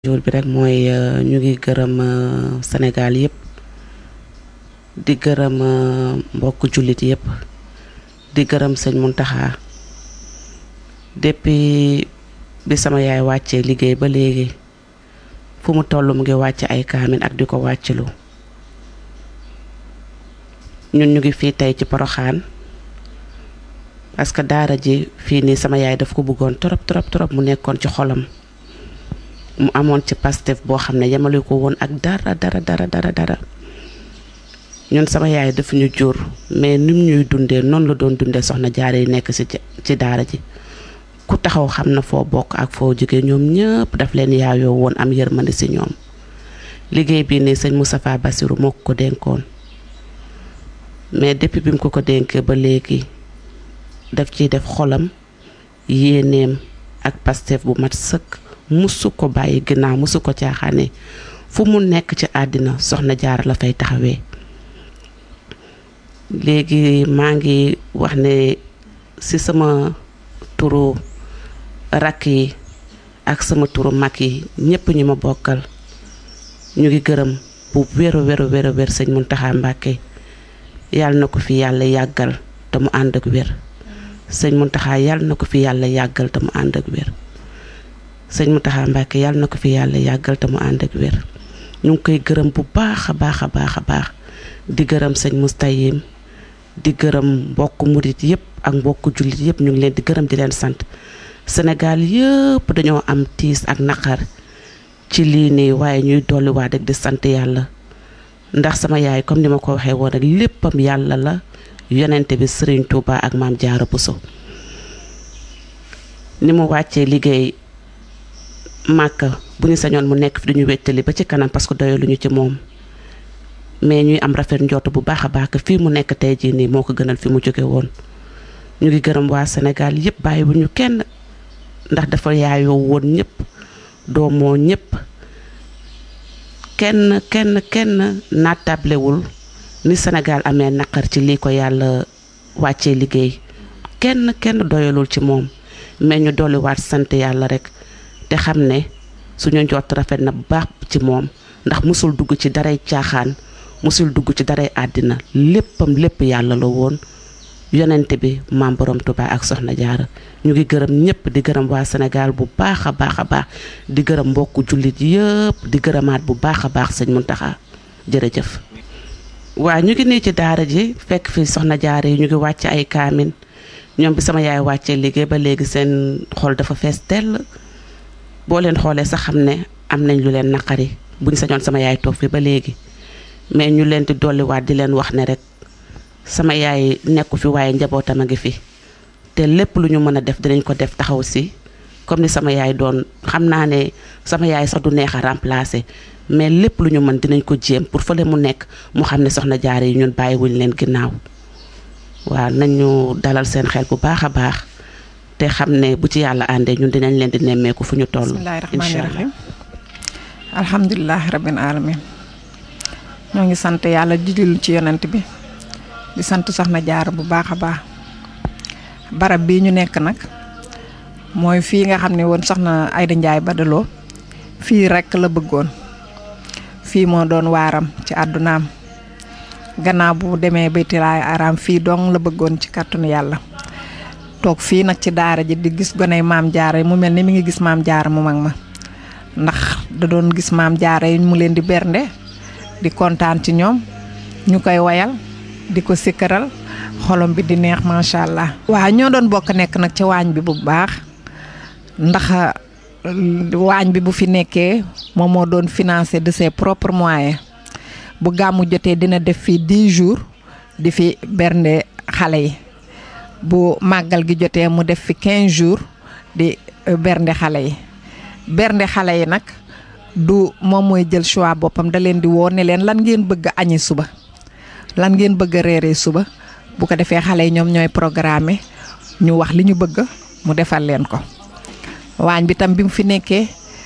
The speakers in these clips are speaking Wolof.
jour bi rek mooy ñu ngi gërëm Sénégal yëpp di gërëm mbokk jullit yëpp di gërëm sëñ Muntaxa depuis bi sama yaay wàccee liggéey ba léegi fu mu toll mu ngi wàcc ay kaamin ak di ko wàccilu ñun ñu ngi fii tey ci Poroxaan parce que daara ji fii nii sama yaay daf ko bëggoon trop trop trop mu nekkoon ci xolam mu amoon ci pastef boo xam ne yemale ko woon ak dara dara dara dara dara ñun sama yaay daf ñu jur mais nim ñuy dundee noonu la doon dundee soxna jaare yi nekk ci ci daara ji ku taxaw xam na foo bokk ak foo jóge ñoom ñëpp daf leen yaayoo woon am yërmande ci ñoom liggéey bii nii sëñ Moustapha Bassirou moo ko ko dénkoon mais depuis bi mu ko ko dénkee ba léegi daf ciy def xolam yéeneem ak pastef bu mat sëkk musu ko bàyyi ginnaaw musu ko caaxaane fu mu nekk ci àddina soxna jaar la fay taxawee léegi maa ngi wax ne ci sama turu rakk yi ak sama turu mag yi ñépp ñi ma bokkal ñu ngi gërëm bu wéru wéru wéru wér sëñ Muntaxa Mbàkke yàlla na ko fi yàlla yàggal te mu ànd ak wér sëñ Muntaxa yàlla na ko fi yàlla yàggal te mu ànd ak wér sëñ Muntaxa Mbàkke yàlla na ko fi yàlla yàggal te mu ànd ak wér ñu ngi koy gërëm bu baax a baax a baax a baax di gërëm sëñ Mustayim di gërëm mbokk murit yëpp ak mbokk jullit yëpp ñu ngi leen di gërëm di leen sant Sénégal yëpp dañoo am tiis ak naqar ci lii nii waaye ñuy dolliwaat rek di sant yàlla ndax sama yaay comme ni ma ko waxee woon rek léppam yàlla la yonente bi Serigne Touba ak maam Jaara Buso ni mu wàccee liggéey màkka bu ñu sañoon mu nekk fi duñu wéttali ba ci kanam parce que doyaluñu ci moom mais ñuy am rafet njort bu baax a baax que fii mu nekk tey jii nii moo ko gënal fi mu jóge woon ñu ngi gërëm waa Sénégal yëpp bàyyi bu ñu kenn ndax dafa yaayoo woon ñëpp doomoo ñëpp kenn kenn kenn naatablewul ni Sénégal amee naqar ci lii ko yàlla wàccee liggéey kenn kenn doyalul ci moom mais ñu dolliwaat sant yàlla rek te xam ne suñu njort rafet na bu baax ci moom ndax musul dugg ci daray caaxaan musul dugg ci daray àddina léppam lépp yàlla la woon yonente bi maam borom Tuubaa ak soxna jaara ñu ngi gërëm ñëpp di gërëm waa Sénégal bu baax a baax a baax di gërëm mbokku jullit yëpp di gërëmaat bu baax a baax sëñ Muntaxa jërëjëf waa ñu ngi nii ci daara ji fekk fi soxna jaara yi ñu ngi wàcc ay kaamin ñoom bi sama yaay wàccee liggéey ba léegi seen xol dafa fees tell boo leen xoolee sax xam ne am nañ lu leen naqari buñ sañoon sama yaay toog fi ba léegi mais ñu leen di dolliwaat di leen wax ne rek sama yaay nekku fi waaye njabootam a ngi fi te lépp lu ñu mën a def dinañ ko def taxaw si comme ni sama yaay doon xam naa ne sama yaay sax du neex a remplacer mais lépp lu ñu mën dinañ ko jéem pour fële mu nekk mu xam ne soxna jaare yi ñun bàyyiwuñ leen ginnaaw waaw nañu dalal seen xel bu baax a baax te xam ne bu ci yàlla àndee ñun dinañ leen di nemmeeku fu ñu toll. bismillaahi rahmaani rahiim alhamdulilah rabbil alamin ñoo ngi sant yàlla jijil ci yonent bi di sant soxna jaar bu baax a baax barab bii ñu nekk nag mooy fii nga xam ne woon soxna Ayda Njaay Badaloo fii rekk la bëggoon fii moo doon waaram ci àddunaam gannaaw bu demee baytilaay araam fii dong la bëggoon ci kàttanu yàlla toog fii nag ci daara ji di gis goney maam jaara mu mel ni mi ngi gis maam jaara mu mag ma ndax da doon gis maam jaara yi mu leen di bernde di kontaan ci ñoom ñu koy wayal di ko sikkaral xolom bi di neex macha allah. waaw ñoo doon bokk nekk nag ci waañ bi bu baax ndax waañ bi bu fi nekkee moom moo doon financé de ses propres moyens bu gàmmu jotee dina def fii 10 jours di fi bernde xale yi. bu màggal gi jotee mu def fi 15 jours di bernde xale yi bernde xale yi nag du moom mooy jël choix boppam da leen di woo ne leen lan ngeen bëgg a añi suba lan ngeen bëgg a reeree suba bu ko defee xale yi ñoom ñooy programme ñu wax li ñu bëgg mu defal leen ko waañ bi tam bi mu fi nekkee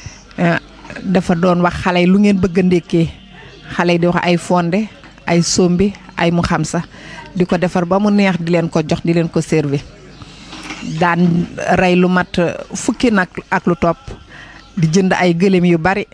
dafa doon wax xale yi lu ngeen bëgg a ndékkee xale yi di wax ay fonde ay sombi ay mu xam sax di ko defar ba mu neex di leen ko jox di leen ko servi daan rey lu mat fukki nag ak lu topp di jënd ay gëléem yu bari